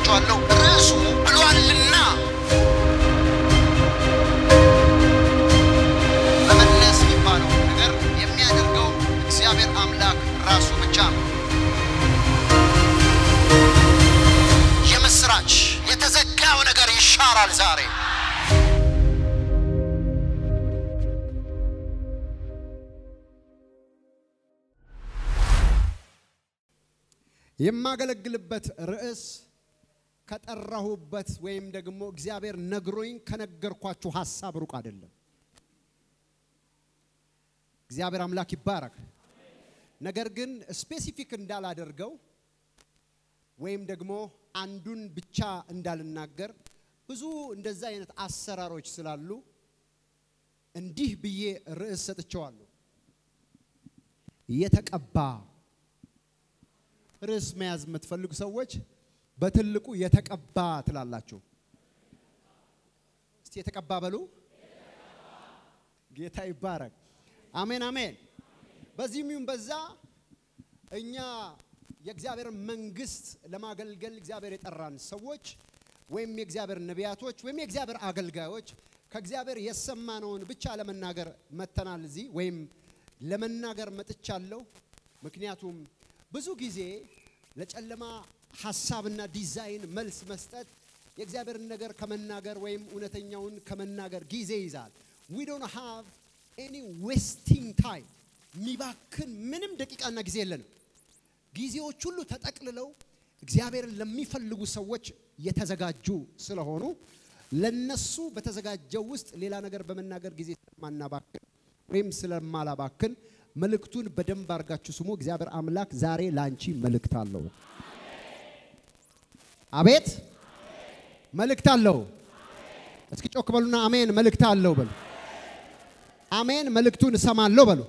ነግራችኋለሁ። ርዕሱ ብሏልና መመለስ የሚባለው ነገር የሚያደርገው እግዚአብሔር አምላክ ራሱ ብቻ ነው። የምስራች የተዘጋው ነገር ይሻራል ዛሬ። የማገለግልበት ርዕስ ከጠራሁበት ወይም ደግሞ እግዚአብሔር ነግሮኝ ከነገርኳችሁ ሀሳብ ሩቅ አይደለም። እግዚአብሔር አምላክ ይባረክ። ነገር ግን ስፔሲፊክ እንዳላደርገው ወይም ደግሞ አንዱን ብቻ እንዳልናገር ብዙ እንደዛ አይነት አሰራሮች ስላሉ እንዲህ ብዬ ርዕስ ሰጥቼዋለሁ። የተቀባ ርዕስ መያዝ የምትፈልጉ ሰዎች በትልቁ የተቀባ ትላላችሁ። እስቲ የተቀባ በሉ። ጌታ ይባረክ። አሜን አሜን። በዚህም ይሁን በዛ እኛ የእግዚአብሔር መንግስት ለማገልገል እግዚአብሔር የጠራን ሰዎች ወይም የእግዚአብሔር ነቢያቶች ወይም የእግዚአብሔር አገልጋዮች ከእግዚአብሔር የሰማነውን ብቻ ለመናገር መተናል እዚህ ወይም ለመናገር መጥቻለሁ። ምክንያቱም ብዙ ጊዜ ለጨለማ ሀሳብና ዲዛይን መልስ መስጠት የእግዚአብሔርን ነገር ከመናገር ወይም እውነተኛውን ከመናገር ጊዜ ይዛል። ዊ ዶንት ሃቭ ኤኒ ዌስቲንግ ታይም የሚባክን ምንም ደቂቃና ጊዜ የለንም። ጊዜዎች ሁሉ ተጠቅልለው እግዚአብሔርን ለሚፈልጉ ሰዎች የተዘጋጁ ስለሆኑ ለነሱ በተዘጋጀው ውስጥ ሌላ ነገር በመናገር ጊዜ ስለማናባክን ወይም ስለማላባክን መልእክቱን በደንብ አድርጋችሁ ስሙ። እግዚአብሔር አምላክ ዛሬ ላንቺ መልእክት አለው። አቤት መልእክት አለው። እስኪ ጮክ በሉና አሜን መልእክት አለው በሉ። አሜን መልእክቱን እሰማለሁ በሉ።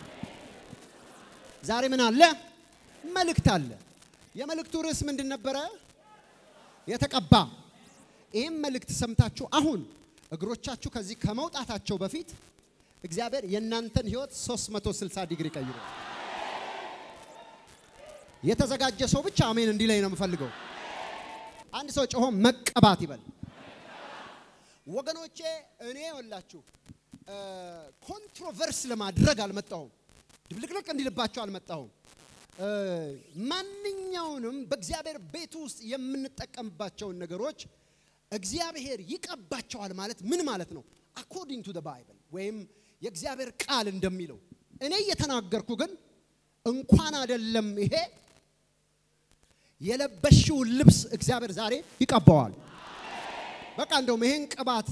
ዛሬ ምን አለ? መልእክት አለ። የመልእክቱ ርዕስ ምንድን ነበረ? የተቀባ። ይህም መልእክት ሰምታችሁ አሁን እግሮቻችሁ ከዚህ ከመውጣታቸው በፊት እግዚአብሔር የእናንተን ህይወት 360 ዲግሪ ቀይሮ የተዘጋጀ ሰው ብቻ አሜን እንዲለኝ ነው የምፈልገው። አንድ ሰው ጮሆ መቀባት ይበል። ወገኖቼ እኔ ወላችሁ ኮንትሮቨርስ ለማድረግ አልመጣሁም። ድብልቅልቅ እንዲልባቸው አልመጣሁም። ማንኛውንም በእግዚአብሔር ቤት ውስጥ የምንጠቀምባቸውን ነገሮች እግዚአብሔር ይቀባቸዋል ማለት ምን ማለት ነው? አኮርዲንግ ቱ ባይብል ወይም የእግዚአብሔር ቃል እንደሚለው እኔ እየተናገርኩ ግን እንኳን አይደለም ይሄ የለበሽውን ልብስ እግዚአብሔር ዛሬ ይቀባዋል። በቃ እንደውም ይሄን ቅባት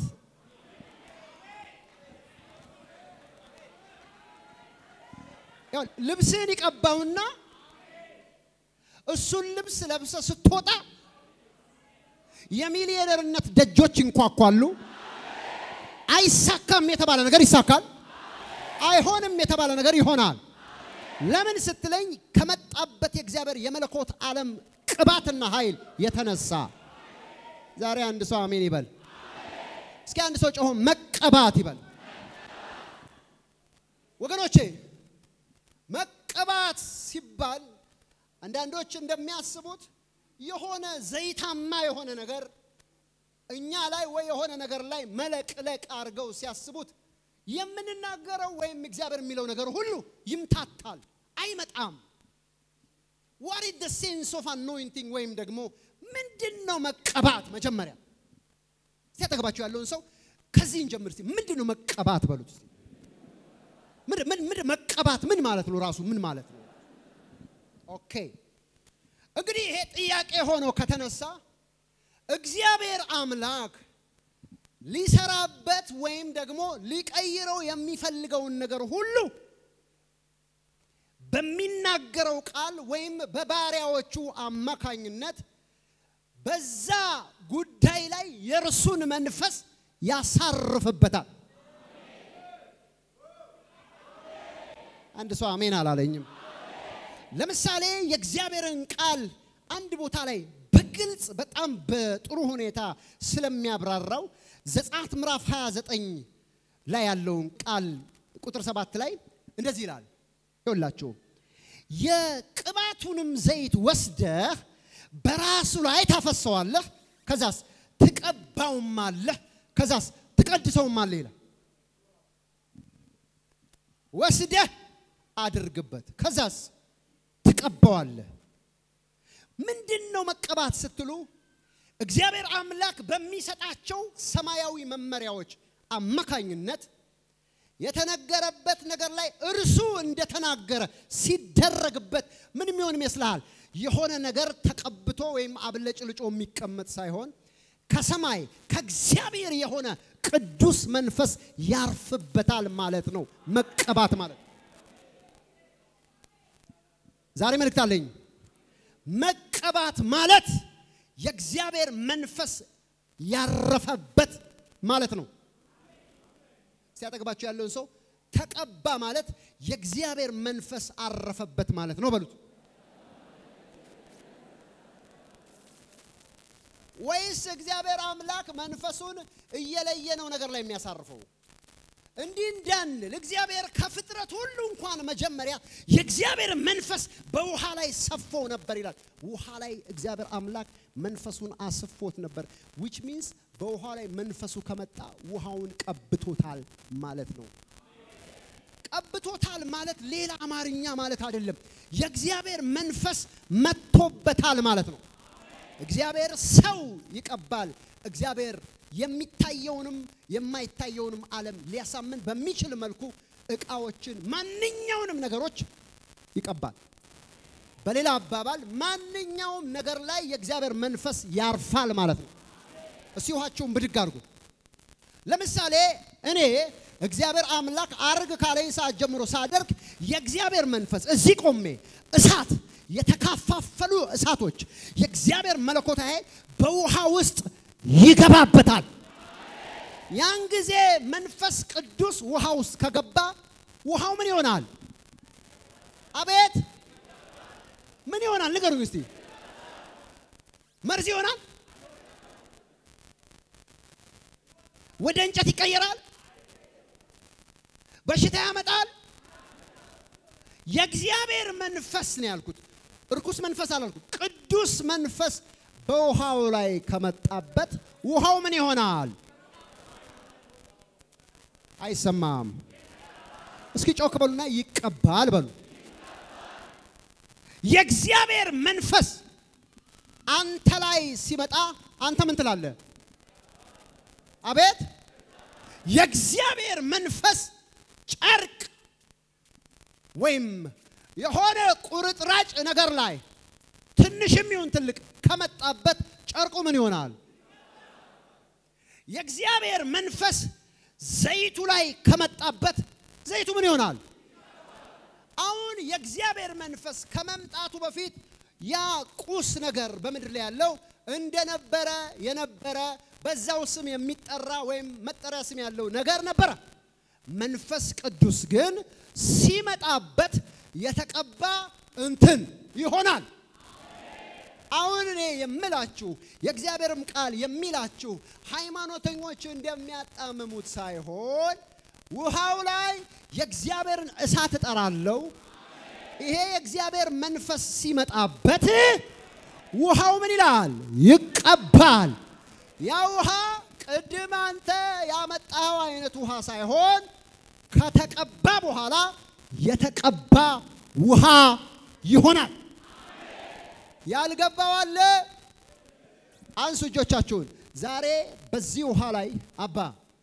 ልብስህን ይቀባውና እሱን ልብስ ለብሰ ስትወጣ የሚሊዮነርነት ደጆች ይንኳኳሉ። አይሳካም የተባለ ነገር ይሳካል። አይሆንም የተባለ ነገር ይሆናል። ለምን ስትለኝ ከመጣበት የእግዚአብሔር የመለኮት ዓለም ቅባትና ኃይል የተነሳ ዛሬ አንድ ሰው አሜን ይበል። እስኪ አንድ ሰው ጮሆ መቀባት ይበል። ወገኖቼ መቀባት ሲባል አንዳንዶች እንደሚያስቡት የሆነ ዘይታማ የሆነ ነገር እኛ ላይ ወይ የሆነ ነገር ላይ መለቅለቅ አድርገው ሲያስቡት የምንናገረው ወይም እግዚአብሔር የሚለው ነገር ሁሉ ይምታታል፣ አይመጣም። ዋት ኢዝ ዘ ሴንስ ኦፍ አኖይንቲንግ ወይም ደግሞ ምንድን ነው መቀባት? መጀመሪያ እስቲ አጠገባችሁ ያለውን ሰው ከዚህ እንጀምር። እስቲ ምንድን ነው መቀባት በሉት። እስቲ ምን መቀባት ምን ማለት ነው? ራሱ ምን ማለት ነው? ኦኬ እንግዲህ ይሄ ጥያቄ ሆኖ ከተነሳ እግዚአብሔር አምላክ ሊሰራበት ወይም ደግሞ ሊቀይረው የሚፈልገውን ነገር ሁሉ በሚናገረው ቃል ወይም በባሪያዎቹ አማካኝነት በዛ ጉዳይ ላይ የእርሱን መንፈስ ያሳርፍበታል። አንድ ሰው አሜን አላለኝም። ለምሳሌ የእግዚአብሔርን ቃል አንድ ቦታ ላይ በግልጽ በጣም በጥሩ ሁኔታ ስለሚያብራራው ዘጸአት ምዕራፍ 29 ላይ ያለውን ቃል ቁጥር ሰባት ላይ እንደዚህ ይላል። ይኸውላችሁ የቅባቱንም ዘይት ወስደህ በራሱ ላይ ታፈሰዋለህ። ከዛስ ትቀባውማለህ። ከዛስ ትቀድሰውማለህ ይላል። ወስደህ አድርግበት። ከዛስ ትቀባዋለህ። ምንድን ነው መቀባት ስትሉ እግዚአብሔር አምላክ በሚሰጣቸው ሰማያዊ መመሪያዎች አማካኝነት የተነገረበት ነገር ላይ እርሱ እንደተናገረ ሲደረግበት ምን የሚሆን ይመስልሃል? የሆነ ነገር ተቀብቶ ወይም አብለጭልጮ የሚቀመጥ ሳይሆን ከሰማይ ከእግዚአብሔር የሆነ ቅዱስ መንፈስ ያርፍበታል ማለት ነው። መቀባት ማለት ዛሬ መልእክት አለኝ። መቀባት ማለት የእግዚአብሔር መንፈስ ያረፈበት ማለት ነው። ሲያጠግባቸው ያለውን ሰው ተቀባ ማለት የእግዚአብሔር መንፈስ አረፈበት ማለት ነው በሉት። ወይስ እግዚአብሔር አምላክ መንፈሱን እየለየ ነው ነገር ላይ የሚያሳርፈው? እንዲህ እንዳንል እግዚአብሔር ከፍጥረት ሁሉ እንኳን መጀመሪያ የእግዚአብሔር መንፈስ በውሃ ላይ ሰፎ ነበር ይላል። ውሃ ላይ እግዚአብሔር አምላክ መንፈሱን አስፎት ነበር። ዊች ሚንስ በውሃ ላይ መንፈሱ ከመጣ ውሃውን ቀብቶታል ማለት ነው። ቀብቶታል ማለት ሌላ አማርኛ ማለት አይደለም። የእግዚአብሔር መንፈስ መጥቶበታል ማለት ነው። እግዚአብሔር ሰው ይቀባል። እግዚአብሔር የሚታየውንም የማይታየውንም ዓለም ሊያሳምን በሚችል መልኩ እቃዎችን፣ ማንኛውንም ነገሮች ይቀባል። በሌላ አባባል ማንኛውም ነገር ላይ የእግዚአብሔር መንፈስ ያርፋል ማለት ነው። እስቲ ውሃችሁን ብድግ አድርጉ። ለምሳሌ እኔ እግዚአብሔር አምላክ አርግ ካለኝ ሰዓት ጀምሮ ሳደርግ የእግዚአብሔር መንፈስ እዚህ ቆሜ እሳት የተካፋፈሉ እሳቶች የእግዚአብሔር መለኮታዊ በውሃ ውስጥ ይገባበታል። ያን ጊዜ መንፈስ ቅዱስ ውሃ ውስጥ ከገባ ውሃው ምን ይሆናል? አቤት ምን ይሆናል? ንገሩኝ እስቲ። መርዝ ይሆናል? ወደ እንጨት ይቀየራል? በሽታ ያመጣል? የእግዚአብሔር መንፈስ ነው ያልኩት። እርኩስ መንፈስ አላልኩት። ቅዱስ መንፈስ በውሃው ላይ ከመጣበት ውሃው ምን ይሆናል? አይሰማም። እስኪ ጮክ በሉና ይቀባል በሉ። የእግዚአብሔር መንፈስ አንተ ላይ ሲመጣ አንተ ምን ትላለህ? አቤት የእግዚአብሔር መንፈስ ጨርቅ ወይም የሆነ ቁርጥራጭ ነገር ላይ ትንሽም ይሁን ትልቅ ከመጣበት ጨርቁ ምን ይሆናል? የእግዚአብሔር መንፈስ ዘይቱ ላይ ከመጣበት ዘይቱ ምን ይሆናል? አሁን የእግዚአብሔር መንፈስ ከመምጣቱ በፊት ያ ቁስ ነገር በምድር ላይ ያለው እንደነበረ የነበረ በዛው ስም የሚጠራ ወይም መጠሪያ ስም ያለው ነገር ነበረ። መንፈስ ቅዱስ ግን ሲመጣበት የተቀባ እንትን ይሆናል። አሁን እኔ የምላችሁ የእግዚአብሔርም ቃል የሚላችሁ ሃይማኖተኞች እንደሚያጣምሙት ሳይሆን ውሃው ላይ የእግዚአብሔርን እሳት እጠራለሁ። ይሄ የእግዚአብሔር መንፈስ ሲመጣበት ውሃው ምን ይላል? ይቀባል። ያ ውሃ ቅድም አንተ ያመጣኸው አይነት ውሃ ሳይሆን ከተቀባ በኋላ የተቀባ ውሃ ይሆናል። ያልገባው አለ? አንሱ እጆቻችሁን። ዛሬ በዚህ ውሃ ላይ አባ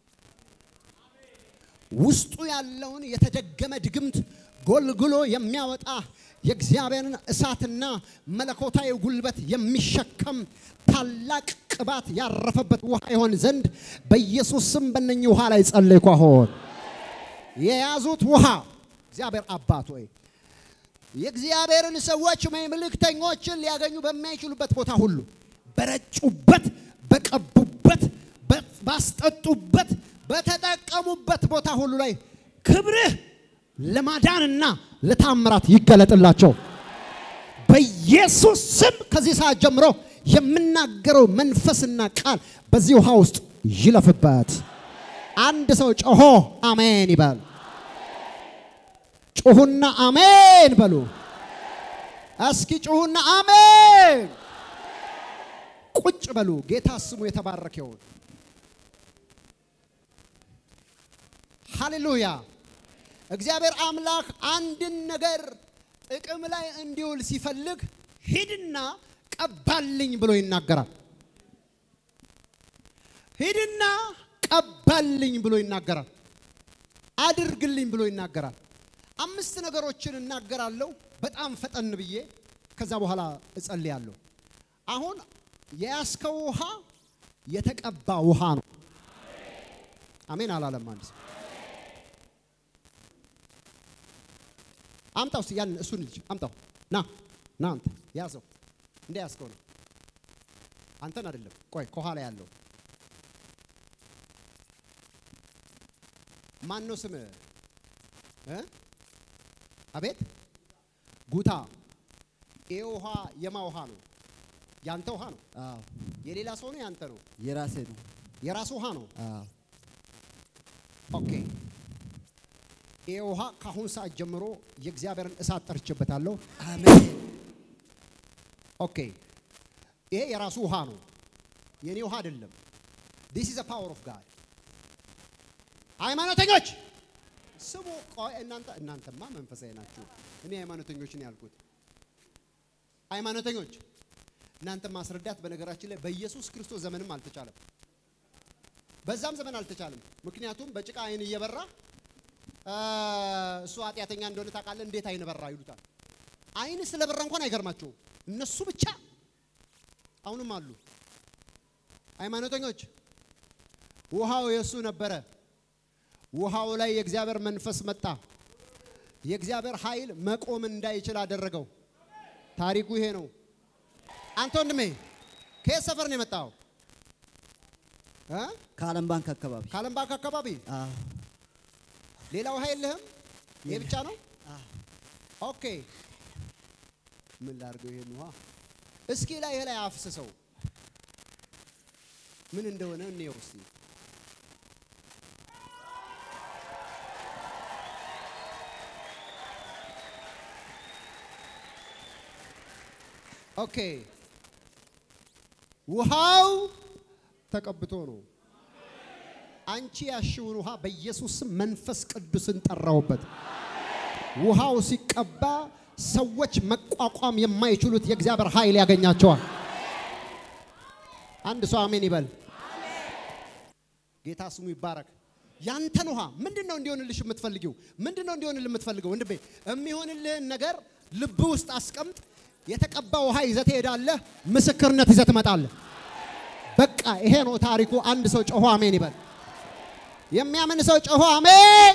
ውስጡ ያለውን የተደገመ ድግምት ጎልግሎ የሚያወጣ የእግዚአብሔርን እሳትና መለኮታዊ ጉልበት የሚሸከም ታላቅ ቅባት ያረፈበት ውሃ ይሆን ዘንድ በኢየሱስ ስም በእነኚህ ውሃ ላይ ጸለይኩ። አሁን የያዙት ውሃ እግዚአብሔር አባት ሆይ የእግዚአብሔርን ሰዎች ወይም መልእክተኞችን ሊያገኙ በማይችሉበት ቦታ ሁሉ በረጩበት፣ በቀቡበት፣ ባስጠጡበት፣ በተጠቀሙበት ቦታ ሁሉ ላይ ክብርህ ለማዳንና ለታምራት ይገለጥላቸው በኢየሱስ ስም። ከዚህ ሰዓት ጀምሮ የምናገረው መንፈስና ቃል በዚህ ውሃ ውስጥ ይለፍበት። አንድ ሰው ጮሆ አሜን ይበል። ጩሁና አሜን በሉ። እስኪ ጩሁና አሜን። ቁጭ በሉ። ጌታ ስሙ የተባረከ ይሁን። ሃሌሉያ። እግዚአብሔር አምላክ አንድን ነገር ጥቅም ላይ እንዲውል ሲፈልግ ሂድና ቀባልኝ ብሎ ይናገራል። ሂድና ቀባልኝ ብሎ ይናገራል። አድርግልኝ ብሎ ይናገራል። አምስት ነገሮችን እናገራለሁ በጣም ፈጠን ብዬ ከዛ በኋላ እጸልያለሁ። አሁን የያዝከው ውሃ የተቀባ ውሃ ነው። አሜን አላለም አንድ ሰው። አምጣው እስቲ ያን እሱን ልጅ አምጣው። ና ና አንተ ያዘው። እንደ ያዝከው ነው። አንተን አይደለም። ቆይ ከኋላ ያለው ማን ነው ስምህ? እ አቤት ጉታ። ይሄ ውሃ የማ ውሃ ነው? ያንተ ውሃ ነው? አዎ የሌላ ሰው ነው? ያንተ ነው? የራሴ ነው። የራስ ውሃ ነው? አዎ ኦኬ። ይሄ ውሃ ከአሁን ሰዓት ጀምሮ የእግዚአብሔርን እሳት ጠርቼበታለሁ። አሜን ኦኬ። ይሄ የራሱ ውሃ ነው፣ የኔ ውሃ አይደለም። ዲስ ኢዝ ፓወር ኦፍ ጋድ። ሃይማኖተኞች ስሙ። ቆይ እናንተ እናንተማ መንፈሳዊ ናችሁ። እኔ ሃይማኖተኞች ነው ያልኩት። ሃይማኖተኞች እናንተ ማስረዳት በነገራችን ላይ በኢየሱስ ክርስቶስ ዘመንም አልተቻለም፣ በዛም ዘመን አልተቻለም። ምክንያቱም በጭቃ አይን እየበራ አ፣ እሱ ኃጢአተኛ እንደሆነ ታውቃለህ፣ እንዴት አይን በራ ይሉታል። አይን ስለበራ እንኳን አይገርማቸውም። እነሱ ብቻ አሁንም አሉ ሃይማኖተኞች። ውሃው የእሱ ነበረ። ውሃው ላይ የእግዚአብሔር መንፈስ መጣ። የእግዚአብሔር ኃይል መቆም እንዳይችል አደረገው። ታሪኩ ይሄ ነው። አንተ ወንድሜ ከየት ሰፈር ነው የመጣው? እ? ከዓለም ባንክ አካባቢ ከዓለም ባንክ አካባቢ። አዎ ሌላ ውሃ የለህም? ይሄ ብቻ ነው? አዎ ኦኬ። ምን ላድርገው ይሄን ውሃ? እስኪ ላይ ላይ አፍስሰው ምን እንደሆነ እንየው እስቲ። ኦኬ። ውሃው ተቀብቶ ነው። አንቺ ያሽውን ውሃ በኢየሱስ ስም መንፈስ ቅዱስን ጠራውበት። ውሃው ሲቀባ ሰዎች መቋቋም የማይችሉት የእግዚአብሔር ኃይል ያገኛቸዋል። አንድ ሰው አሜን ይበል። ጌታ ስሙ ይባረክ። ያንተን ውሃ ምንድን ነው እንዲሆንልሽ የምትፈልጊው? ምንድን ነው እንዲሆንልህ የምትፈልገው? ወንድሜ የሚሆንልህን ነገር ልብ ውስጥ አስቀምጥ። የተቀባ ውሃ ይዘህ ትሄዳለህ። ምስክርነት ይዘህ ትመጣለህ። በቃ ይሄ ነው ታሪኩ። አንድ ሰው ጮሆ አሜን ይበል። የሚያምን ሰው ጮሆ አሜን።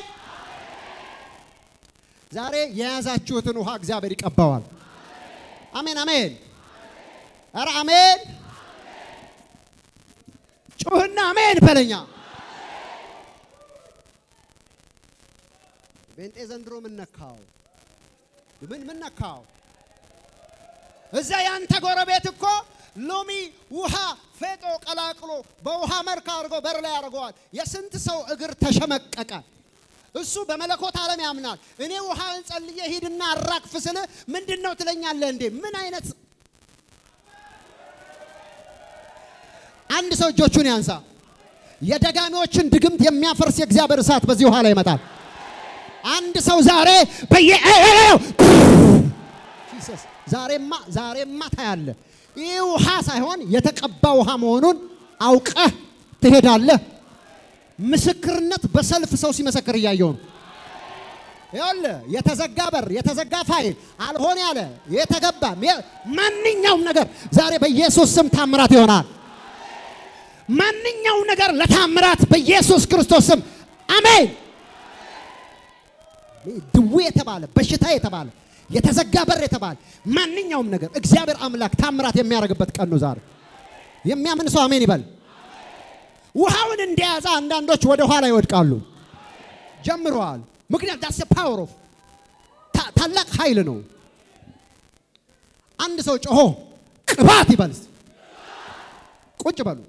ዛሬ የያዛችሁትን ውሃ እግዚአብሔር ይቀባዋል። አሜን አሜን። ኧረ አሜን። ጩህና አሜን በለኛ። ቤንጤ ዘንድሮ ምን ነካው? ምን ምን ነካው? እዛ ያንተ ጎረቤት እኮ ሎሚ ውሃ ፌጦ ቀላቅሎ በውሃ መልክ አድርጎ በር ላይ ያደርገዋል። የስንት ሰው እግር ተሸመቀቀ። እሱ በመለኮት ዓለም ያምናል። እኔ ውሃ ጸልዬ ሂድና አራግፍ ስል ምንድን ነው ትለኛለህ እንዴ? ምን አይነት አንድ ሰው እጆቹን ያንሳ። የደጋሚዎችን ድግምት የሚያፈርስ የእግዚአብሔር እሳት በዚህ ውሃ ላይ ይመጣል። አንድ ሰው ዛሬ በየ ጂሰስ ዛሬማ ዛሬማ ታያለ። ይህ ውሃ ሳይሆን የተቀባ ውሃ መሆኑን አውቀህ ትሄዳለህ። ምስክርነት በሰልፍ ሰው ሲመሰክር እያየው ነው። ይኸውልህ የተዘጋ በር፣ የተዘጋ ፋይል፣ አልሆን ያለ የተገባ ማንኛውም ነገር ዛሬ በኢየሱስ ስም ታምራት ይሆናል። ማንኛውም ነገር ለታምራት በኢየሱስ ክርስቶስ ስም አሜን። ድዌ የተባለ በሽታ የተባለ የተዘጋ በር የተባለ ማንኛውም ነገር እግዚአብሔር አምላክ ታምራት የሚያደርግበት ቀን ነው ዛሬ። የሚያምን ሰው አሜን ይበል። ውሃውን እንደያዘ አንዳንዶች ወደ ኋላ ይወድቃሉ። ጀምረዋል። ምክንያት ዳስ ፓወር ኦፍ ታላቅ ኃይል ነው። አንድ ሰው ጮሆ ቅባት ይበል። እስቲ። ቁጭ በሉ።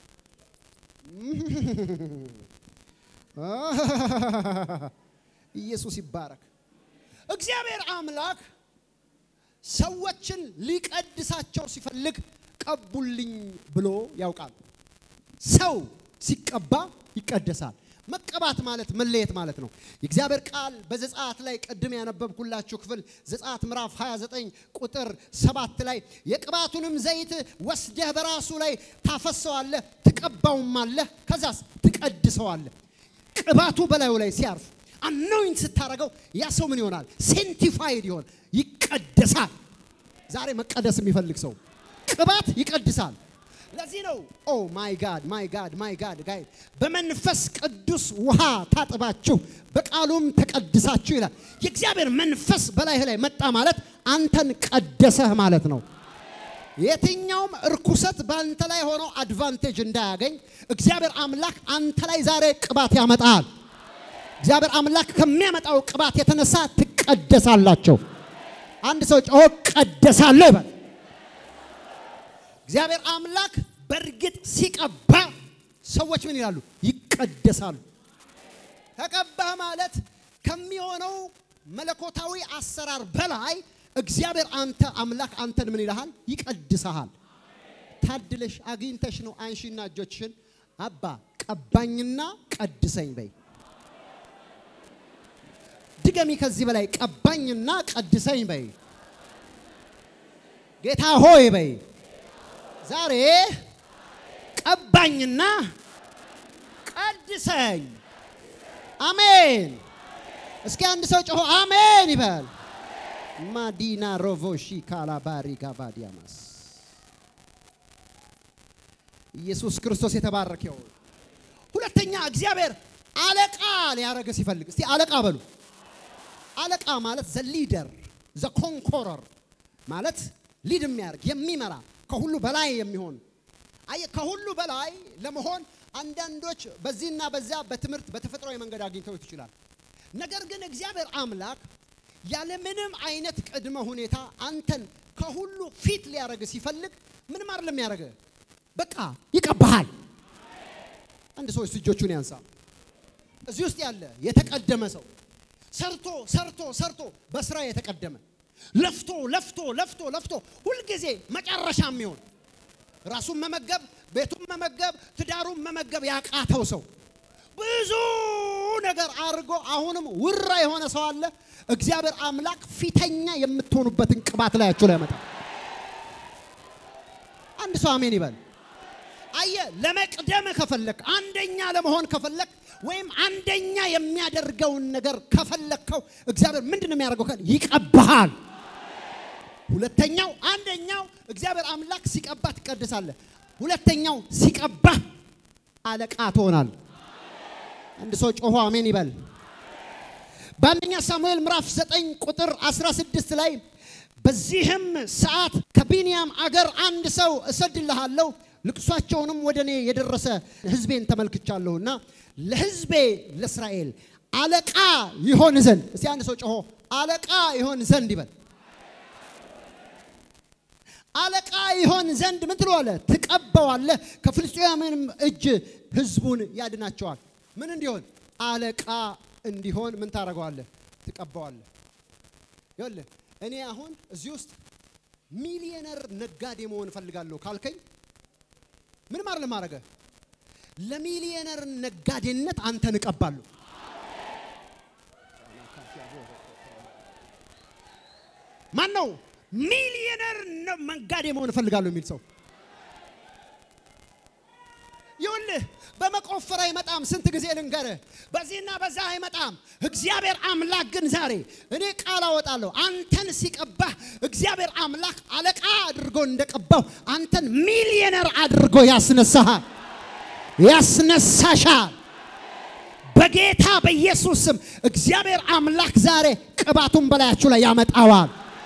ኢየሱስ ይባረክ። እግዚአብሔር አምላክ ሰዎችን ሊቀድሳቸው ሲፈልግ ቀቡልኝ ብሎ ያውቃል። ሰው ሲቀባ ይቀደሳል። መቀባት ማለት መለየት ማለት ነው። የእግዚአብሔር ቃል በዘጸአት ላይ ቅድም ያነበብኩላችሁ ክፍል ዘጸአት ምዕራፍ 29 ቁጥር ሰባት ላይ የቅባቱንም ዘይት ወስደህ በራሱ ላይ ታፈሰዋለህ፣ ትቀባውማለህ፣ ከዛስ ትቀድሰዋለህ። ቅባቱ በላዩ ላይ ሲያርፍ አኖይንት ስታደርገው ያ ሰው ምን ይሆናል? ሴንቲፋይድ ይሆን ይቀደሳል። ዛሬ መቀደስ የሚፈልግ ሰው ቅባት ይቀድሳል። ለዚህ ነው ኦ ማይ ጋድ ማይ ጋድ ማይ ጋድ ጋይ በመንፈስ ቅዱስ ውሃ ታጥባችሁ በቃሉም ተቀድሳችሁ ይላል። የእግዚአብሔር መንፈስ በላይህ ላይ መጣ ማለት አንተን ቀደሰህ ማለት ነው። የትኛውም እርኩሰት በአንተ ላይ ሆኖ አድቫንቴጅ እንዳያገኝ እግዚአብሔር አምላክ አንተ ላይ ዛሬ ቅባት ያመጣል። እግዚአብሔር አምላክ ከሚያመጣው ቅባት የተነሳ ትቀደሳላቸው። አንድ ሰው ጮሆ ቀደሳለሁ ይበል። እግዚአብሔር አምላክ በእርግጥ ሲቀባ ሰዎች ምን ይላሉ? ይቀደሳሉ። ተቀባህ ማለት ከሚሆነው መለኮታዊ አሰራር በላይ እግዚአብሔር አንተ አምላክ አንተን ምን ይልሃል? ይቀድሰሃል። ታድለሽ አግኝተሽ ነው። አንሺና እጆችሽን አባ ቀባኝና ቀድሰኝ በይ። ድገሚ ከዚህ በላይ ቀባኝና ቀድሰኝ በይ። ጌታ ሆይ በይ ዛሬ ቀባኝና ቀድሰኝ። አሜን። እስኪ አንድ ሰው ጮሆ አሜን ይበል። ማዲና ሮቮሺ ካላባሪ ጋባዲያማስ ኢየሱስ ክርስቶስ የተባረከ ይሁን። ሁለተኛ እግዚአብሔር አለቃ ሊያደርግ ሲፈልግ እስቲ አለቃ በሉ። አለቃ ማለት ዘ ሊደር ዘ ኮንኮረር ማለት ሊድ የሚያደርግ የሚመራ ከሁሉ በላይ የሚሆን አየ ከሁሉ በላይ ለመሆን አንዳንዶች በዚህና በዚያ በትምህርት በተፈጥሯዊ መንገድ አግኝተውት ይችላል። ነገር ግን እግዚአብሔር አምላክ ያለምንም አይነት ቅድመ ሁኔታ አንተን ከሁሉ ፊት ሊያደርግ ሲፈልግ ምንም አይደለም ያደርግ፣ በቃ ይቀባሃል። አንድ ሰው እጆቹን ያንሳ። እዚህ ውስጥ ያለ የተቀደመ ሰው ሰርቶ ሰርቶ ሰርቶ በስራ የተቀደመ ለፍቶ ለፍቶ ለፍቶ ለፍቶ ሁልጊዜ መጨረሻ የሚሆን ራሱን መመገብ ቤቱን መመገብ ትዳሩን መመገብ ያቃተው ሰው ብዙ ነገር አድርጎ አሁንም ውራ የሆነ ሰው አለ። እግዚአብሔር አምላክ ፊተኛ የምትሆኑበትን ቅባት ላያችሁ ላይ ያመጣል። አንድ ሰው አሜን ይበል። አየ ለመቅደም ከፈለክ አንደኛ ለመሆን ከፈለክ ወይም አንደኛ የሚያደርገውን ነገር ከፈለከው እግዚአብሔር ምንድን ነው የሚያደርገው? ካል ይቀባሃል። ሁለተኛው አንደኛው እግዚአብሔር አምላክ ሲቀባ ትቀድሳለህ። ሁለተኛው ሲቀባ አለቃ ትሆናል። አንድ ሰው ጮሆ አሜን ይበል። በአንደኛ ሳሙኤል ምዕራፍ 9 ቁጥር 16 ላይ በዚህም ሰዓት ከቢንያም አገር አንድ ሰው እሰድልሃለሁ ልቅሷቸውንም ወደ እኔ የደረሰ ሕዝቤን ተመልክቻለሁና ለሕዝቤ ለእስራኤል አለቃ ይሆን ዘንድ እስቲ አንድ ሰው ጮሆ አለቃ ይሆን ዘንድ ይበል። አለቃ ይሆን ዘንድ ምን ትለዋለህ? ትቀባዋለህ። ከፍልስጤማውያንም እጅ ሕዝቡን ያድናቸዋል። ምን እንዲሆን? አለቃ እንዲሆን ምን ታደርገዋለህ? ትቀባዋለህ። ይኸውልህ እኔ አሁን እዚህ ውስጥ ሚሊየነር ነጋዴ መሆን እፈልጋለሁ ካልከኝ ምንም አይደለም ማድረገ ለሚሊየነር ነጋዴነት አንተን እቀባለሁ። ማን ነው ሚሊየነር ነጋዴ መሆን እፈልጋለሁ የሚል ሰው? ይኸውልህ በመቆፈር አይመጣም። ስንት ጊዜ ልንገርህ፣ በዚህና በዛ አይመጣም። እግዚአብሔር አምላክ ግን ዛሬ እኔ ቃል አወጣለሁ። አንተን ሲቀባህ እግዚአብሔር አምላክ አለቃ አድርጎ እንደቀባው አንተን ሚሊየነር አድርጎ ያስነሳሃል፣ ያስነሳሻል። በጌታ በኢየሱስ ስም እግዚአብሔር አምላክ ዛሬ ቅባቱን በላያችሁ ላይ ያመጣዋል።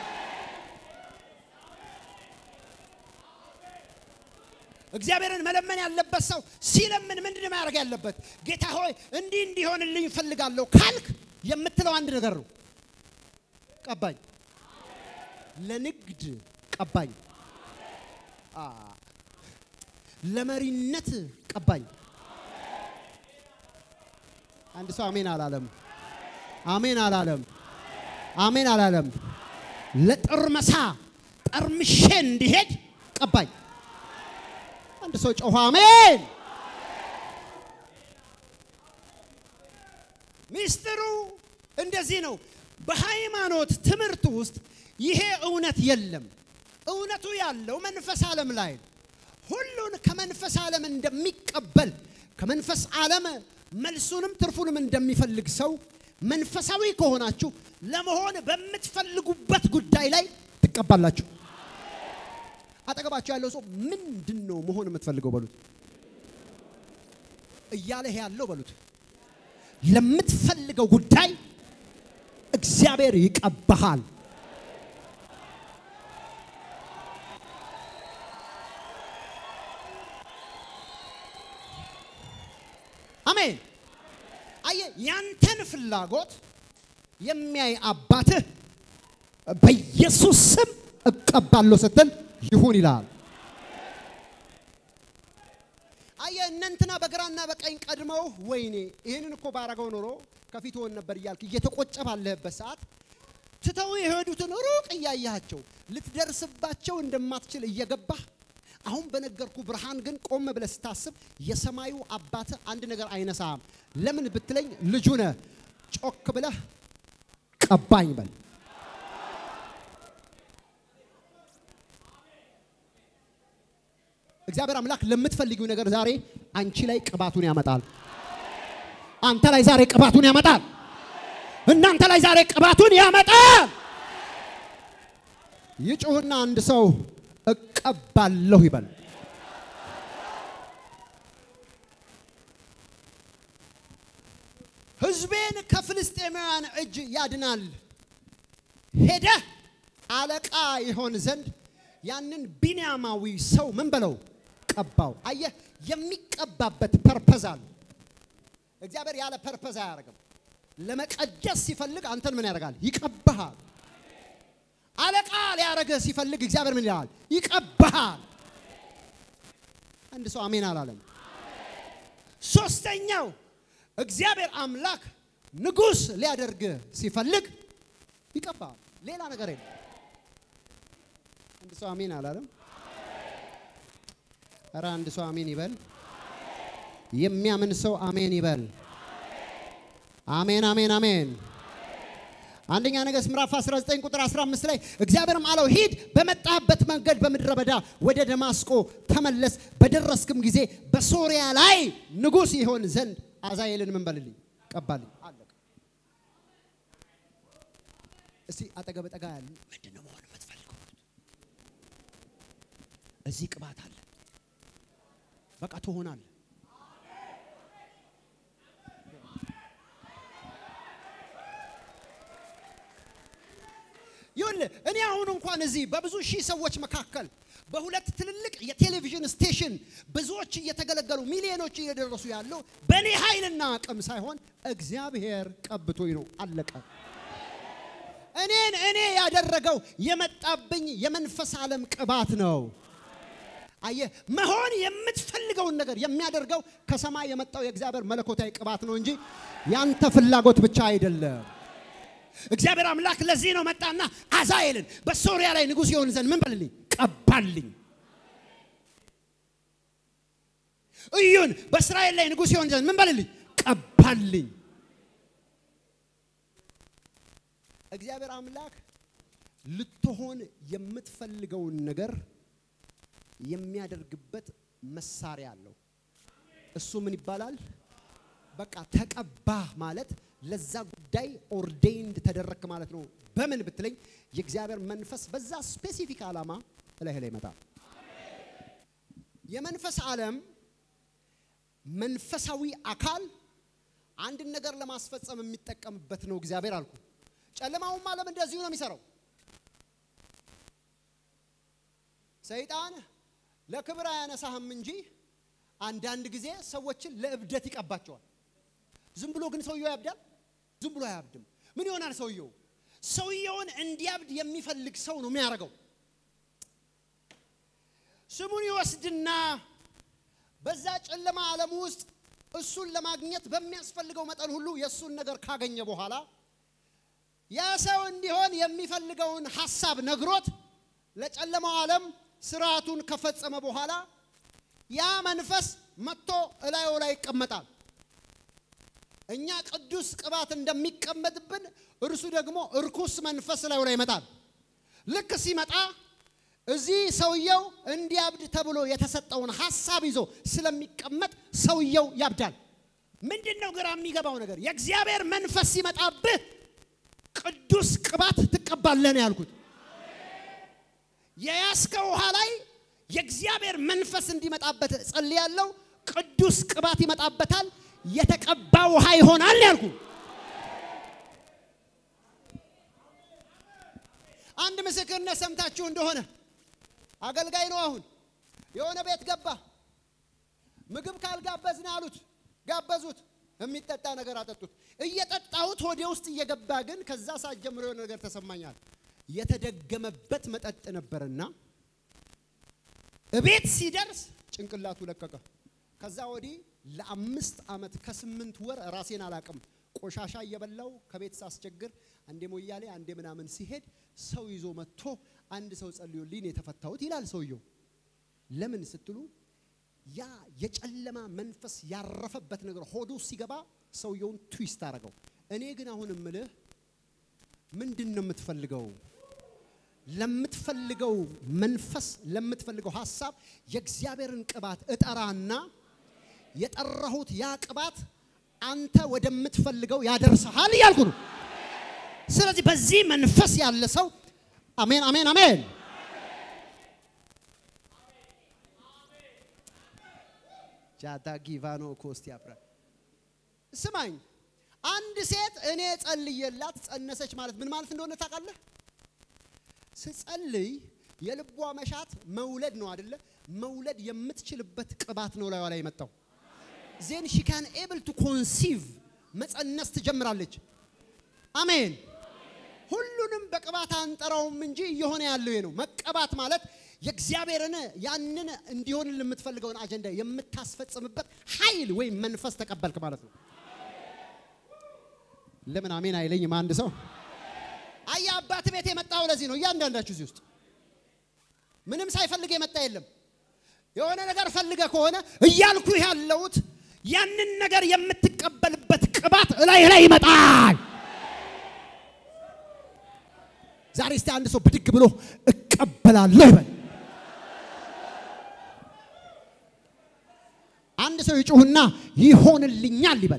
እግዚአብሔርን መለመን ያለበት ሰው ሲለምን ምንድን ነው ማድረግ ያለበት? ጌታ ሆይ እንዲህ እንዲሆንልኝ እፈልጋለሁ ካልክ የምትለው አንድ ነገር ነው። ቀባኝ፣ ለንግድ ቀባኝ፣ አ ለመሪነት ቀባኝ። አንድ ሰው አሜን አላለም። አሜን አላለም። አሜን አላለም። ለጥርመሳ ጠርምሼ እንዲሄድ ቀባኝ። አንድ ሰው ጮኸ አሜን። ሚስጥሩ እንደዚህ ነው። በሃይማኖት ትምህርት ውስጥ ይሄ እውነት የለም። እውነቱ ያለው መንፈስ ዓለም ላይ ነው። ሁሉን ከመንፈስ ዓለም እንደሚቀበል ከመንፈስ ዓለም መልሱንም ትርፉንም እንደሚፈልግ ሰው መንፈሳዊ ከሆናችሁ ለመሆን በምትፈልጉበት ጉዳይ ላይ ትቀባላችሁ። አጠገባችሁ ያለው ሰው ምንድን ነው መሆን የምትፈልገው በሉት። እያለህ ያለው በሉት። ለምትፈልገው ጉዳይ እግዚአብሔር ይቀባሃል። አሜን። አየህ፣ ያንተን ፍላጎት የሚያይ አባትህ በኢየሱስ ስም እቀባለሁ ስትል ይሁን ይላል። አየህ፣ እነንትና በግራና በቀኝ ቀድመው ወይኔ ይህንን እኮ ባረገው ኖሮ ከፊት ሆን ነበር እያልክ እየተቆጨ ባለህበት ሰዓት ትተው የሄዱትን ሩቅ እያያቸው ልትደርስባቸው እንደማትችል እየገባህ አሁን በነገርኩ ብርሃን ግን ቆም ብለህ ስታስብ የሰማዩ አባት አንድ ነገር አይነሳም። ለምን ብትለኝ ልጁ ነህ። ጮክ ብለህ ቀባኝ በል። እግዚአብሔር አምላክ ለምትፈልጊው ነገር ዛሬ አንቺ ላይ ቅባቱን ያመጣል። አንተ ላይ ዛሬ ቅባቱን ያመጣል። እናንተ ላይ ዛሬ ቅባቱን ያመጣል። ይጩህና አንድ ሰው እቀባለሁ ይበል። ሕዝቤን ከፍልስጤማውያን እጅ ያድናል። ሄደህ አለቃ ይሆን ዘንድ ያንን ቢንያማዊ ሰው ምን በለው ቀባው። አየህ፣ የሚቀባበት ፐርፐዝ አለ። እግዚአብሔር ያለ ፐርፐዝ አያደርግም። ለመቀደስ ሲፈልግ አንተን ምን ያደርጋል? ይቀባሃል። አለቃ ሊያደርግህ ሲፈልግ እግዚአብሔር ምን ይላል? ይቀባሃል። አንድ ሰው አሜን አላለም። ሶስተኛው እግዚአብሔር አምላክ ንጉሥ ሊያደርግህ ሲፈልግ ይቀባሃል። ሌላ ነገር የለም። አንድ ሰው አሜን አላለም። ኧረ አንድ ሰው አሜን ይበል። የሚያምን ሰው አሜን ይበል። አሜን አሜን አሜን። አንደኛ ነገሥት ምዕራፍ 19 ቁጥር 15 ላይ እግዚአብሔርም አለው ሂድ፣ በመጣህበት መንገድ በምድረ በዳ ወደ ደማስቆ ተመለስ፣ በደረስክም ጊዜ በሶሪያ ላይ ንጉሥ ይሆን ዘንድ አዛኤልን ምን በልልኝ ቀባልኝ። አለቀ። እስቲ አጠገብ ጠጋ ያሉ ምንድን ነው መሆን የምትፈልገው? እዚህ ቅባት አለ። በቃ ትሆናለህ። ይኸውልህ እኔ አሁን እንኳን እዚህ በብዙ ሺህ ሰዎች መካከል በሁለት ትልልቅ የቴሌቪዥን ስቴሽን ብዙዎች እየተገለገሉ ሚሊዮኖች እየደረሱ ያለው በእኔ ኃይልና አቅም ሳይሆን እግዚአብሔር ቀብቶኝ ነው። አለቀ። እኔን እኔ ያደረገው የመጣብኝ የመንፈስ ዓለም ቅባት ነው። አየህ፣ መሆን የምትፈልገውን ነገር የሚያደርገው ከሰማይ የመጣው የእግዚአብሔር መለኮታዊ ቅባት ነው እንጂ ያንተ ፍላጎት ብቻ አይደለም። እግዚአብሔር አምላክ ለዚህ ነው መጣና አዛኤልን በሶሪያ ላይ ንጉሥ ይሆን ዘንድ ምን በልልኝ ቀባልኝ። እዩን በእስራኤል ላይ ንጉሥ ይሆን ዘንድ ምን በልልኝ ቀባልኝ። እግዚአብሔር አምላክ ልትሆን የምትፈልገውን ነገር የሚያደርግበት መሳሪያ አለው። እሱ ምን ይባላል? በቃ ተቀባ ማለት ለዛ ጉዳይ ኦርዴንድ ተደረክ ማለት ነው። በምን ብትለኝ የእግዚአብሔር መንፈስ በዛ ስፔሲፊክ ዓላማ እላይህ ላይ ይመጣል። የመንፈስ ዓለም መንፈሳዊ አካል አንድን ነገር ለማስፈጸም የሚጠቀምበት ነው እግዚአብሔር አልኩ። ጨለማውም ዓለም እንደዚሁ ነው የሚሰራው። ሰይጣን ለክብር አያነሳህም እንጂ አንዳንድ ጊዜ ሰዎችን ለእብደት ይቀባቸዋል። ዝም ብሎ ግን ሰውየው ያብዳል? ዝም ብሎ አያብድም። ምን ይሆናል ሰውየው? ሰውየውን እንዲያብድ የሚፈልግ ሰው ነው የሚያደርገው። ስሙን ይወስድና በዛ ጨለማ ዓለም ውስጥ እሱን ለማግኘት በሚያስፈልገው መጠን ሁሉ የእሱን ነገር ካገኘ በኋላ ያ ሰው እንዲሆን የሚፈልገውን ሐሳብ ነግሮት ለጨለማው ዓለም ስርዓቱን ከፈጸመ በኋላ ያ መንፈስ መጥቶ እላዩ ላይ ይቀመጣል። እኛ ቅዱስ ቅባት እንደሚቀመጥብን እርሱ ደግሞ እርኩስ መንፈስ እላዩ ላይ ይመጣል። ልክ ሲመጣ እዚህ ሰውየው እንዲያብድ ተብሎ የተሰጠውን ሀሳብ ይዞ ስለሚቀመጥ ሰውየው ያብዳል። ምንድን ነው ግራ የሚገባው ነገር? የእግዚአብሔር መንፈስ ሲመጣብህ ቅዱስ ቅባት ትቀባለህ ነው ያልኩት። የያዝከው ውሃ ላይ የእግዚአብሔር መንፈስ እንዲመጣበት ጸልያለሁ። ቅዱስ ቅባት ይመጣበታል። የተቀባ ውሃ ይሆናል ያልኩ። አንድ ምስክርነት ሰምታችሁ እንደሆነ አገልጋይ ነው። አሁን የሆነ ቤት ገባ። ምግብ ካልጋበዝን አሉት። ጋበዙት። የሚጠጣ ነገር አጠጡት። እየጠጣሁት ሆዴ ውስጥ እየገባ ግን ከዛ ሰዓት ጀምሮ የሆነ ነገር ተሰማኛል። የተደገመበት መጠጥ ነበርና እቤት ሲደርስ ጭንቅላቱ ለቀቀ። ከዛ ወዲህ ለአምስት ዓመት ከስምንት ወር ራሴን አላቅም። ቆሻሻ እየበላው ከቤት ሳስቸግር አንዴ ሞያሌ አንዴ ምናምን ሲሄድ ሰው ይዞ መጥቶ አንድ ሰው ጸልዮልኝ ነው የተፈታሁት ይላል ሰውየው። ለምን ስትሉ ያ የጨለማ መንፈስ ያረፈበት ነገር ሆዱ ሲገባ ሰውየውን ትዊስት አደረገው። እኔ ግን አሁን እምልህ ምንድን ነው የምትፈልገው? ለምትፈልገው መንፈስ ለምትፈልገው ሀሳብ የእግዚአብሔርን ቅባት እጠራና የጠራሁት ያ ቅባት አንተ ወደምትፈልገው ያደርስሃል እያልኩ ነው። ስለዚህ በዚህ መንፈስ ያለ ሰው አሜን፣ አሜን፣ አሜን። ጃታ ጊቫኖ ኮስት ያፍራ ስማኝ፣ አንድ ሴት እኔ ጸልየላት ጸነሰች ማለት ምን ማለት እንደሆነ ታውቃለህ? ስጸልይ የልቧ መሻት መውለድ ነው አይደለ? መውለድ የምትችልበት ቅባት ነው ላይዋ ላይ የመጣው። ዜን ሺ ካን ኤብል ቱ ኮንሲቭ መጸነስ ትጀምራለች። አሜን። ሁሉንም በቅባት አንጠራውም እንጂ እየሆነ ያለው ይሄ ነው። መቀባት ማለት የእግዚአብሔርን ያንን እንዲሆን የምትፈልገውን አጀንዳ የምታስፈጽምበት ኃይል ወይም መንፈስ ተቀበልክ ማለት ነው። ለምን አሜን አይለኝም አንድ ሰው? አያ አባት ቤት የመጣው ለዚህ ነው። እያንዳንዳችሁ እዚህ ውስጥ ምንም ሳይፈልግ የመጣ የለም። የሆነ ነገር ፈልገ ከሆነ እያልኩ ያለሁት ያንን ነገር የምትቀበልበት ቅባት እላይ ላይ ይመጣል። ዛሬ እስቲ አንድ ሰው ብድግ ብሎ እቀበላለሁ ይበል። አንድ ሰው ይጩህና ይሆንልኛል ይበል።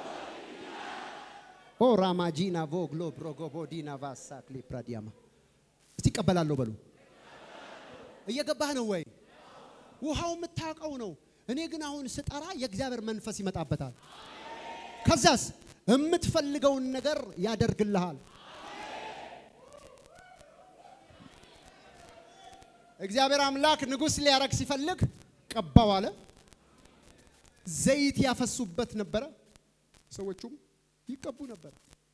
ኦ ራማጂና ቮግሎ ብሮጎቦዲና ቫሳክ ሊፕራዲያማ እስቲ እቀበላለሁ በሉ። እየገባህ ነው ወይ? ውሃው የምታውቀው ነው። እኔ ግን አሁን ስጠራ የእግዚአብሔር መንፈስ ይመጣበታል። ከዛስ የምትፈልገውን ነገር ያደርግልሃል። እግዚአብሔር አምላክ ንጉሥ ሊያረግ ሲፈልግ ቀባው አለ። ዘይት ያፈሱበት ነበረ። ሰዎቹም ይቀቡ ነበር።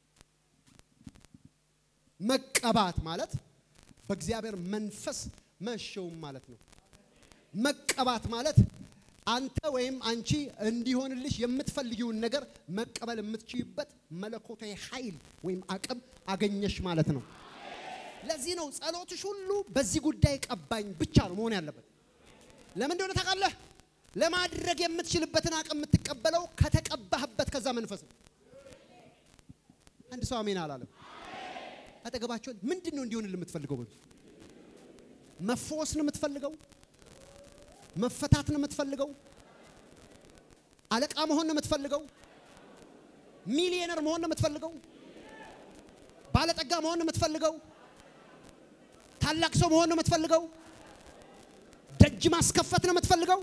መቀባት ማለት በእግዚአብሔር መንፈስ መሸውም ማለት ነው። መቀባት ማለት አንተ ወይም አንቺ እንዲሆንልሽ የምትፈልጊውን ነገር መቀበል የምትችይበት መለኮታዊ ኃይል ወይም አቅም አገኘሽ ማለት ነው። ለዚህ ነው ጸሎትሽ ሁሉ በዚህ ጉዳይ ቀባኝ ብቻ ነው መሆን ያለበት። ለምን እንደሆነ ታውቃለህ? ለማድረግ የምትችልበትን አቅም የምትቀበለው ከተቀባህበት ከዛ መንፈስ ነው። አንድ ሰው አሜን አላለም። አጠገባቸውን ምንድን ነው እንዲሆንልህ የምትፈልገው? በሉት። መፈወስ ነው የምትፈልገው? መፈታት ነው የምትፈልገው? አለቃ መሆን ነው የምትፈልገው? ሚሊዮነር መሆን ነው የምትፈልገው? ባለጠጋ መሆን ነው የምትፈልገው? ታላቅ ሰው መሆን ነው የምትፈልገው? ደጅ ማስከፈት ነው የምትፈልገው?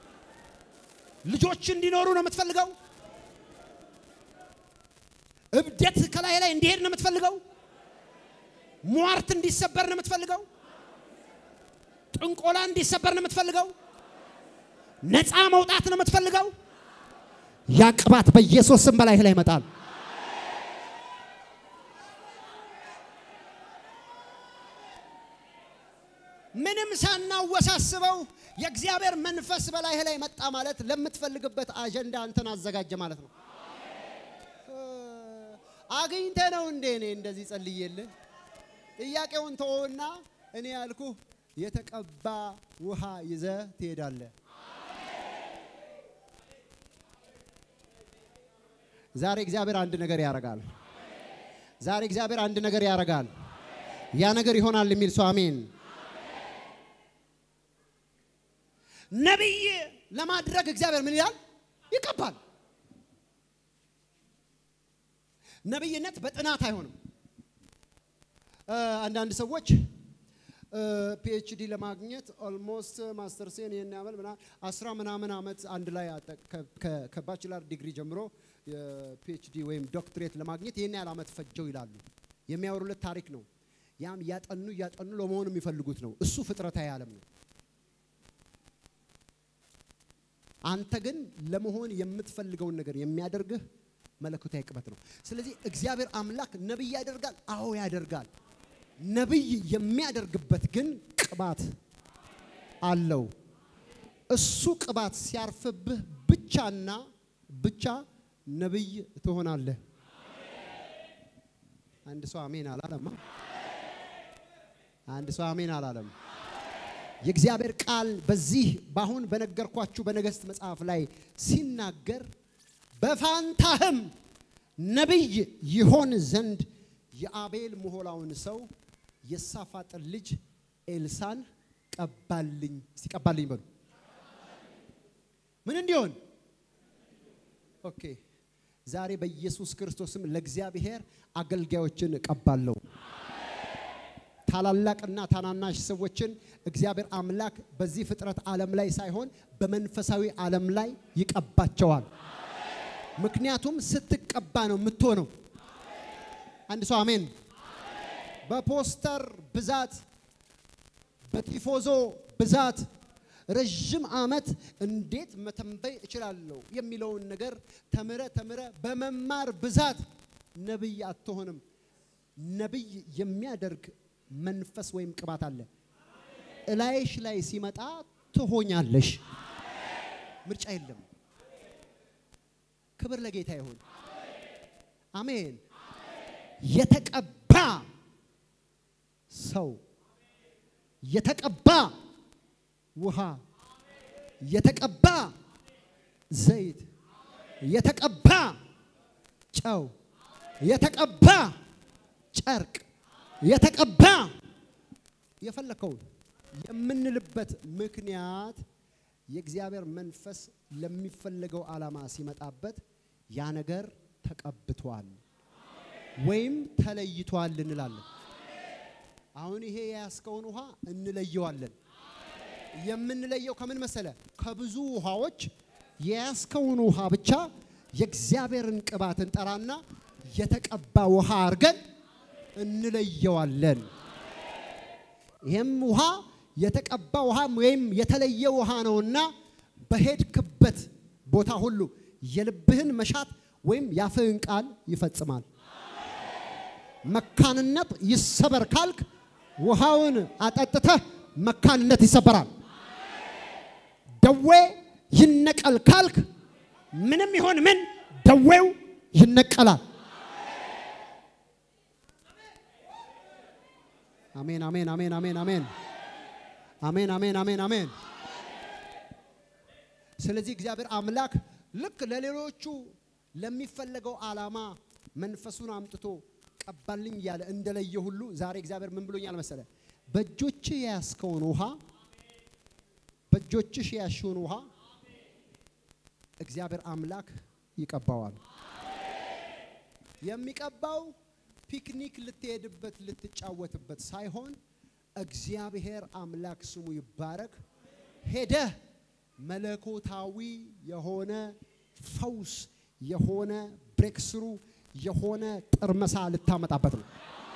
ልጆች እንዲኖሩ ነው የምትፈልገው? እብደት ከላይ ላይ እንዲሄድ ነው የምትፈልገው? ሟርት እንዲሰበር ነው የምትፈልገው? ጥንቆላ እንዲሰበር ነው የምትፈልገው? ነፃ መውጣት ነው የምትፈልገው? ያ ቅባት በኢየሱስ ስም በላይህ ላይ ይመጣል። ምንም ሳናወሳስበው የእግዚአብሔር መንፈስ በላይህ ላይ መጣ ማለት ለምትፈልግበት አጀንዳ አንተን አዘጋጀ ማለት ነው። አግኝተ ነው እንዴ እኔ እንደዚህ ጸልዬልህ? ጥያቄውን ተወውና እኔ ያልኩህ የተቀባ ውሃ ይዘህ ትሄዳለህ። ዛሬ እግዚአብሔር አንድ ነገር ያደርጋል። ዛሬ እግዚአብሔር አንድ ነገር ያደርጋል። ያ ነገር ይሆናል የሚል ሰው አሜን። ነቢይ ለማድረግ እግዚአብሔር ምን ይላል? ይቀባል። ነቢይነት በጥናት አይሆንም። አንዳንድ ሰዎች ፒኤችዲ ለማግኘት ኦልሞስት ማስተርሴን ይህን ያመል ምናምን አስራ ምናምን ዓመት አንድ ላይ ከባችላር ዲግሪ ጀምሮ የፒኤችዲ ወይም ዶክትሬት ለማግኘት ይህን ያህል ዓመት ፈጀው ይላሉ። የሚያወሩለት ታሪክ ነው። ያም እያጠኑ እያጠኑ ለመሆን የሚፈልጉት ነው። እሱ ፍጥረታዊ ዓለም ነው። አንተ ግን ለመሆን የምትፈልገውን ነገር የሚያደርግህ መለኮታዊ ቅበት ነው። ስለዚህ እግዚአብሔር አምላክ ነቢይ ያደርጋል። አዎ ያደርጋል። ነቢይ የሚያደርግበት ግን ቅባት አለው። እሱ ቅባት ሲያርፍብህ ብቻና ብቻ ነቢይ ትሆናለህ። አንድ ሰው አሜን አላለማ። አንድ ሰው አሜን አላለም። የእግዚአብሔር ቃል በዚህ በአሁን በነገርኳችሁ በነገሥት መጽሐፍ ላይ ሲናገር በፋንታህም ነቢይ ይሆን ዘንድ የአቤል ምሆላውን ሰው የሳፋጥን ልጅ ኤልሳን ቀባልኝ። ሲቀባልኝ በሉ ምን እንዲሆን? ኦኬ ዛሬ በኢየሱስ ክርስቶስም ለእግዚአብሔር አገልጋዮችን እቀባለሁ። ታላላቅና ታናናሽ ሰዎችን እግዚአብሔር አምላክ በዚህ ፍጥረት ዓለም ላይ ሳይሆን በመንፈሳዊ ዓለም ላይ ይቀባቸዋል። ምክንያቱም ስትቀባ ነው የምትሆነው። አንድ ሰው አሜን። በፖስተር ብዛት፣ በቲፎዞ ብዛት ረዥም ዓመት እንዴት መተንበይ እችላለሁ የሚለውን ነገር ተምረ ተምረ በመማር ብዛት ነቢይ አትሆንም። ነቢይ የሚያደርግ መንፈስ ወይም ቅባት አለ። እላይሽ ላይ ሲመጣ ትሆኛለሽ። ምርጫ የለም። ክብር ለጌታ ይሁን። አሜን። የተቀባ ሰው፣ የተቀባ ውሃ፣ የተቀባ ዘይት፣ የተቀባ ጨው፣ የተቀባ ጨርቅ፣ የተቀባ የፈለከውን የምንልበት ምክንያት የእግዚአብሔር መንፈስ ለሚፈለገው ዓላማ ሲመጣበት ያ ነገር ተቀብቷል ወይም ተለይቷል እንላለን። አሁን ይሄ የያዝከውን ውሃ እንለየዋለን። የምንለየው ከምን መሰለ? ከብዙ ውሃዎች የያዝከውን ውሃ ብቻ የእግዚአብሔርን ቅባት እንጠራና የተቀባ ውሃ አድርገን እንለየዋለን። ይህም ውሃ የተቀባ ውሃ ወይም የተለየ ውሃ ነውና በሄድክበት ቦታ ሁሉ የልብህን መሻት ወይም ያፍህን ቃል ይፈጽማል። መካንነት ይሰበር ካልክ ውሃውን አጠጥተህ መካንነት ይሰበራል። ደዌ ይነቀል ካልክ ምንም ይሆን ምን ደዌው ይነቀላል። አሜን አሜን አሜን አሜን አሜን አሜን አሜን አሜን አሜን። ስለዚህ እግዚአብሔር አምላክ ልክ ለሌሎቹ ለሚፈለገው ዓላማ መንፈሱን አምጥቶ ቀባልኝ እያለ እንደለየ ሁሉ ዛሬ እግዚአብሔር ምን ብሎኛል መሰለ? በእጆች የያዝከውን ውሃ በእጆችሽ የያዝሽውን ውሃ እግዚአብሔር አምላክ ይቀባዋል። የሚቀባው ፒክኒክ ልትሄድበት ልትጫወትበት ሳይሆን እግዚአብሔር አምላክ ስሙ ይባረክ። ሄደህ መለኮታዊ የሆነ ፈውስ የሆነ ብሬክስሩ የሆነ ጥርመሳ ልታመጣበት ነው።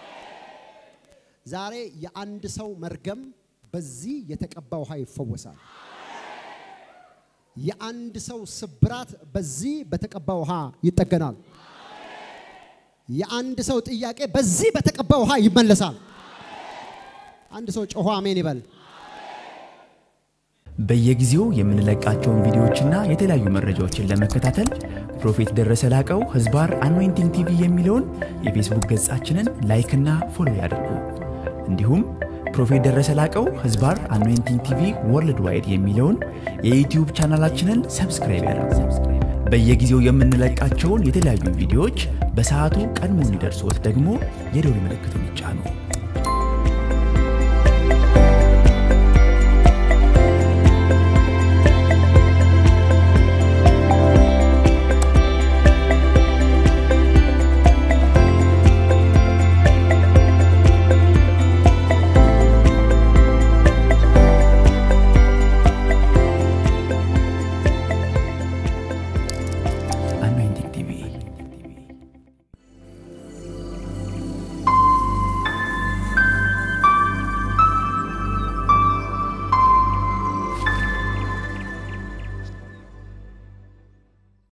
ዛሬ የአንድ ሰው መርገም በዚህ የተቀባ ውሃ ይፈወሳል። የአንድ ሰው ስብራት በዚህ በተቀባ ውሃ ይጠገናል። የአንድ ሰው ጥያቄ በዚህ በተቀባ ውሃ ይመለሳል። አንድ ሰው ጮሆ አሜን ይበል። በየጊዜው የምንለቃቸውን ቪዲዮዎችና የተለያዩ መረጃዎችን ለመከታተል ፕሮፌት ደረሰ ላቀው ህዝባር አኖይንቲንግ ቲቪ የሚለውን የፌስቡክ ገጻችንን ላይክና ፎሎ ያድርጉ። እንዲሁም ፕሮፌት ደረሰ ላቀው ህዝባር አኖይንቲንግ ቲቪ ወርልድ ዋይድ የሚለውን የዩትዩብ ቻናላችንን ሰብስክራይብ ያድርጉ። በየጊዜው የምንለቃቸውን የተለያዩ ቪዲዮዎች በሰዓቱ ቀድሞ እንዲደርሶት ደግሞ የደውል ምልክቱን ይጫኑ።